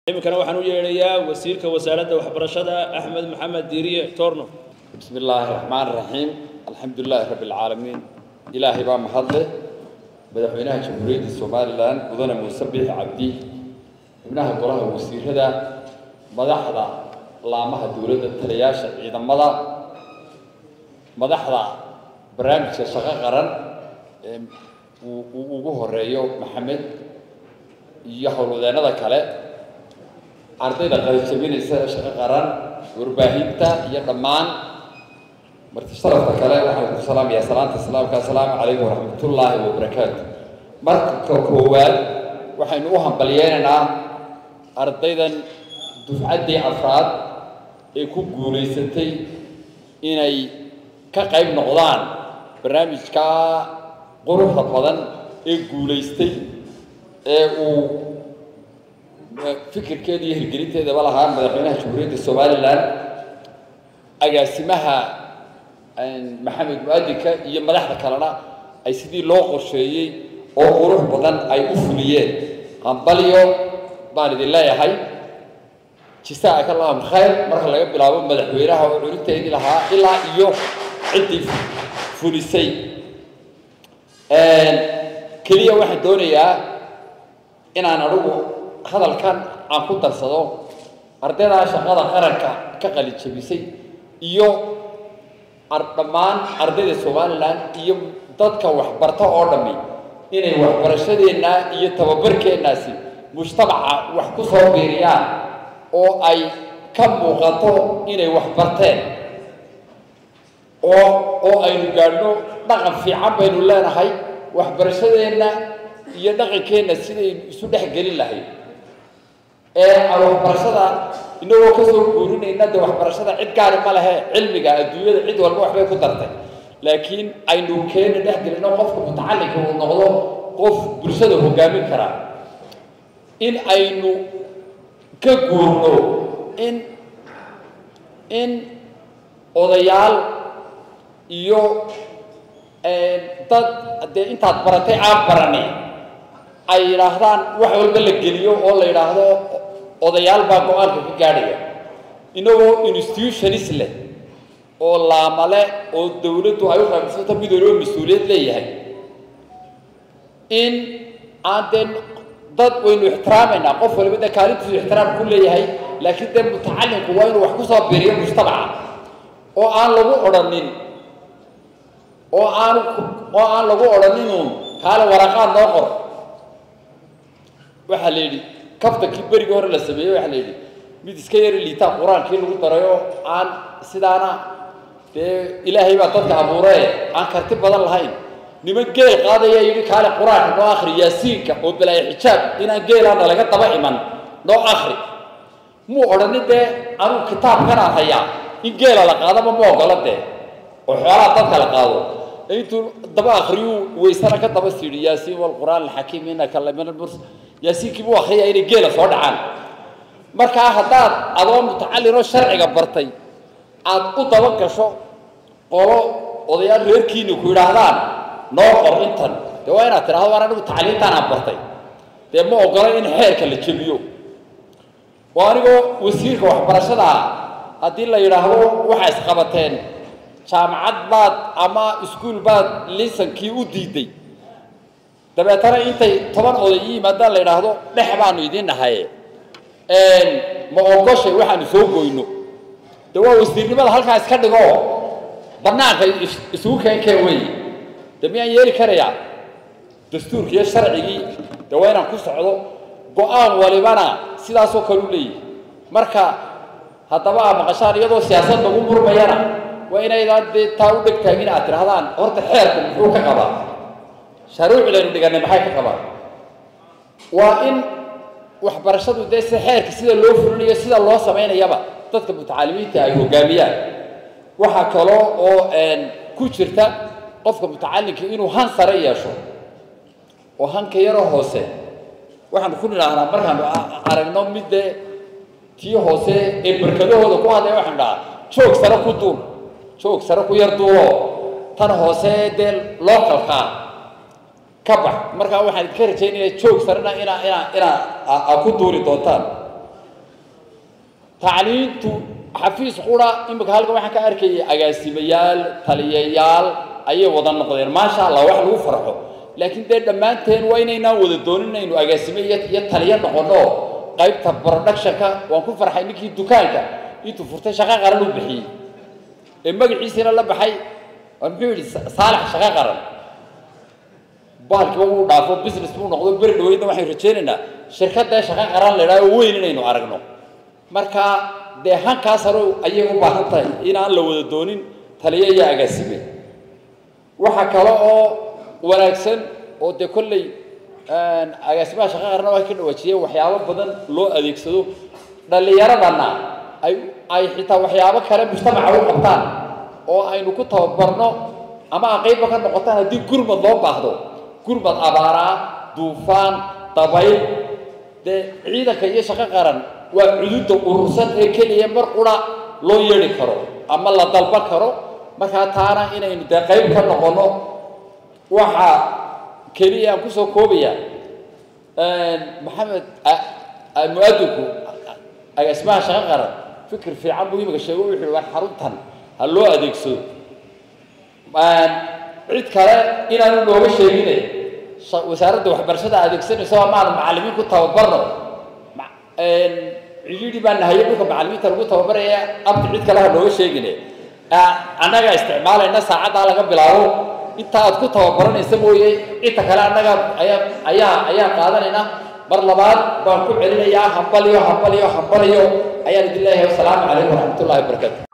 iminkana waxaan u yeedhayaa wasiirka wasaaradda waxbarashada axmed maxamed diiriye torno بسم الله الرحمن الرحيم الحمد لله رب العالمين إلهي بaa mahadle madaxweynaha jamhuuriyadda somalilan mudane muuse biix cabdi xubnaha golaha wasiirada madaxda laamaha dowladda taliyaasha ciidamada madaxda barnaamijka shaqo qaran ee uu uu ugu horeeyo maxamed iyo howlwadeennada kale ardayda qalijabinaysa ee shaqo qaran warbaahinta iyo dhammaan marti sharafka kale waxaan ku salaamayaa salaanta islaamka assalaamu calaykum waraxmatullaahi wabarakaatu marka koowaad waxaynu u hambalyeynaynaa ardaydan dufcaddii afraad ee ku guulaysatay inay ka qayb noqdaan barnaamijka quruxda badan ee guulaystay ee uu fikirkeeda iyo hirgelinteedaba lahaa madaxweynaha jamhuuriyadda somalilan agaasimaha maxamed mu-adinka iyo madaxda kalena ay sidii loo qorsheeyey oo qurux badan ay u fuliyeen hambalyo baan idin leeyahay jisaaka allahum khayr marka laga bilaabo madaxweynaha oo culinteedii lahaa ilaa iyo ciddii fulisay keliya waxaan doonayaa inaan adigu hadalkan aan ku darsado ardaydaa shaqada qaranka ka qalijabisay iyo dhammaan ardayda somalilan iyo dadka waxbarta oo dhammi inay waxbarashadeenna iyo tababarkeennaasi mujtamaca wax ku soo biiriyaan oo ay ka muuqato inay waxbarteen oo oo aynu gaadhno dhaqan fiican baynu leenahay waxbarashadeenna iyo dhaqankeenna sidaynu isu dhex gelin lahayd ee waxbarashada inagoo kasoo guurinayna de waxbarashada cid gaari ma lehe cilmiga adduunyada cid walba waxbay ku dartay laakiin aynu keena dhex gelino qofka mutacalinka uu noqdo qof bulshada hogaamin kara in aynu ka guurno in in odayaal iyo dad dee intaad baratay aan barani ay yidhaahdaan wax walba la geliyo oo la yidhaahdo odayaal baa go-aanka ka gaadhaya inagoo institutionis leh oo laamale oo dawladdu ay u qaybsanto mid waliba mas-uuliyad leeyahay in aan dee dad waynu ixtiraamaynaa qof waliba dee kaalintiisu ixtiraam ku leeyahay laakiin dee mutacalinku waa inuu wax ku soo biiriyo mujtamaca oo aan lagu odhanin oo aan oo aan lagu odhaninun kaale waraqaad noo qor waxaa la yidhi kaftankii berigii hore la sameeyey waxaa la yidhi mid iska yari liitaa qur-aankii lagu darayo aan sidaana dee ilaahay baa dadka abuuree aan karti badan lahayn niman geel qaadaya yidhi kaale qur-aanka noo akhri yaasiinka oo balaayo xijaab inaan geelaana laga daba iman noo akhri muu odhanin dee anuu kitaabkanaan hayaa in geela la qaadaba ma ogola dee oo xoolaha dadka la qaado intuu daba akriyuu waysana ka daba siidhi yaasiin walqur'aan alxakiim innaka lamin almurs yaasiinkii buu akhriyaa inay geela soo dhacaan markaa haddaad adoo mutacallinoo sharciga bartay aad u daba gasho qolo odayaal reerkiini ku yidhaahdaan noo qor intan dee waa inaad tidhahdo waan anigu tacliintaan aan bartay dee ma ogola in xeerka la jebiyo waa anigoo wasiirka waxbarashada haddii la yidhaahdo waxaa isqabateen jaamacad baad ama iskuol baad lisankii u diiday dabeetana intay toban oday i yimaadaan la yidhaahdo dhex baanu idiin nahaye ma ogoshay waxaanu soo goyno de waa wasiirnimada halkaa iska dhigo banaanka isugu keenkeen wey de miyaan yeeli karayaa dastuurki iyo sharcigii de waa inaan ku socdo go-aan walibana sidaasoo kale u leeyihi marka haddaba aa maqashaan iyadoo siyaasad lagu murmayana waa inaydaan dee taa u dheg taagin aad tidhahdaan horta xeerku muxuu ka qabaa sharuucdaynu dhiganay maxay ka qabaan waa in waxbarashadu dee si xeerka sida loo fulinayo sida loo samaynayaba dadka mutacalimiinta ay hogaamiyaan waxaa kaloo oo ku jirta qofka mutacalimka inuu han sare yeesho oo hanka yaroo hoose waxaanu ku nidhaahnaa markaanu aragno mid dee tii hoose ee barkadahooda ku hadlaya waxaanu dhahaa joog sare ku duul joog sare ku yar duulo tan hoose dee loo kalkaa ka bax markaa waxaan idinka rajaynaya joog sarena inaa inaa inaa aa ku duuri doontaan tacliintu xafiis qura imika halkan waxaan ka arkayay agaasimayaal taliyayaal ayay wada noqdeen maasha allah wax lagu farxo laakiin dee dhammaanteen waa inaynaan wada doonin inaynu agaasime iyo iyo taliyo noqono qaybta productionka waan ku farxay ninkii dukaanka intuu furtay shaqo qaran u bixiyey ee magaciisiina la baxay muxuu yidhi saalax shaqo qaran bahalkiiba wuu dhaafo business buu noqdo beri dhaweydna waxaynu rajaynaynaa shirkadda shaqo qaran la idhaha oo weyn inaynu aragno marka dee hankaas hore ayay u baahan tahay inaan la wada doonin taliyo iyo agaasime waxa kale oo wanaagsan oo dee kolley agaasimaha shaqo qarna waa ka dhawaajiyeen waxyaabo badan loo adeegsado dhallinyaradana ay ay xitaa waxyaabo kale mujtamaca u qabtaan oo aynu ku tababarno ama aqaybba ka noqotaan haddii gurmad loo baahdo gurmad abaaraa duufaan dabayl dee ciidanka iyo shaqo qaran waa cududda urursan ee keliya mar qura loo yeedhi karo ama la dalban karo markaa taana inaynu dee qayb ka noqono waxa keliya aan kusoo koobaya maxamed mu-adinku agaasimaha shaqo qaran fikir fiican buu imika sheego wuxuu war xaruntan ha loo adeegsado cid kale inaanu nooga sheegine wasaaradda waxbarashada adeegsanayso amaanu macallimiin ku tababarno cidhiidhi baa nahaye dhulka macallimiinta lagu tababaraya abdi cid kale ha nooga sheegine annaga isticmaalayna saacaddaa laga bilaabo inta aad ku tababaranaysa mooye inta kale annaga ayaa ayaa ayaa qaadanayna mar labaad baan ku celinayaa hambaliyo hambaliyo hambaliyo ayaan idin leeyahay wasalaamu calaykum waraxmatullahi wabarakatu